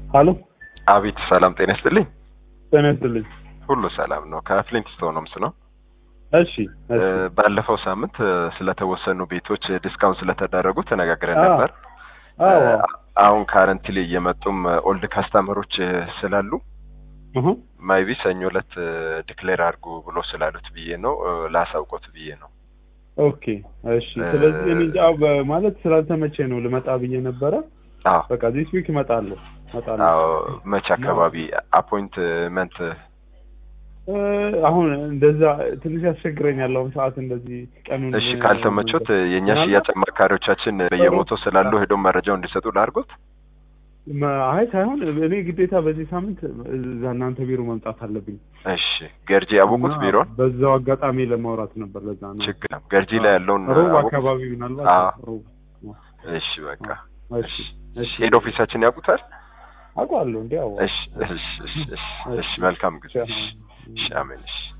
ሀሎ አቤት ሰላም ጤና ይስጥልኝ። ጤና ይስጥልኝ። ሁሉ ሰላም ነው። ከፍሊንት ስቶንስ ነው። እሺ እሺ። ባለፈው ሳምንት እ፣ ስለተወሰኑ ቤቶች ዲስካውንት ስለተደረጉ ተነጋግረን አዎ። ነበር። አዎ እ፣ አሁን ካረንትሊ እየመጡም ኦልድ ካስተመሮች ስላሉ እሁ ማይቢ ሰኞ ዕለት ዲክሌር አድርጉ ብሎ ስላሉት ብዬ ነው እ፣ ላሳውቆት ብዬ ነው። ኦኬ እሺ። ስለዚህ እኔ እንጃ በ- ማለት ስላልተመቼ ነው ልመጣ ብዬ ነበረ። አዎ በቃ ዚስ ዊክ እመጣለሁ እመጣለሁ። አዎ መቼ አካባቢ አፖይንትመንት እ፣ አሁን እንደዛ ትንሽ ያስቸግረኛል አሁን ሰዓት እንደዚህ ቀኑን እሺ ካልተመቾት የእኛ ምናልባት- ሽያጭ አማካሪዎቻችን በየቦታው ስላሉ ሄደው መረጃው እንዲሰጡ ላድርጎት። መ- አይ ሳይሆን እኔ ግዴታ በዚህ ሳምንት እዛ እናንተ ቢሮ መምጣት አለብኝ። እሺ ገርጂ ያወቁት እና ቢሮን በዛው አጋጣሚ ለማውራት ነበር። ለዛ ነው ችግር የለም። ገርጂ ላይ ያለውን ሮብ አወቁት? አካባቢ ምናልባት አዎ። ሮብ እሺ በቃ እሺ እሺ ሄድ ኦፊሳችን ያውቁታል? አውቀዋለሁ እንዴ? አዎ እሺ እሺ እሺ እሺ እሺ መልካም ጊዜ። እሺ እሺ አሜን እሺ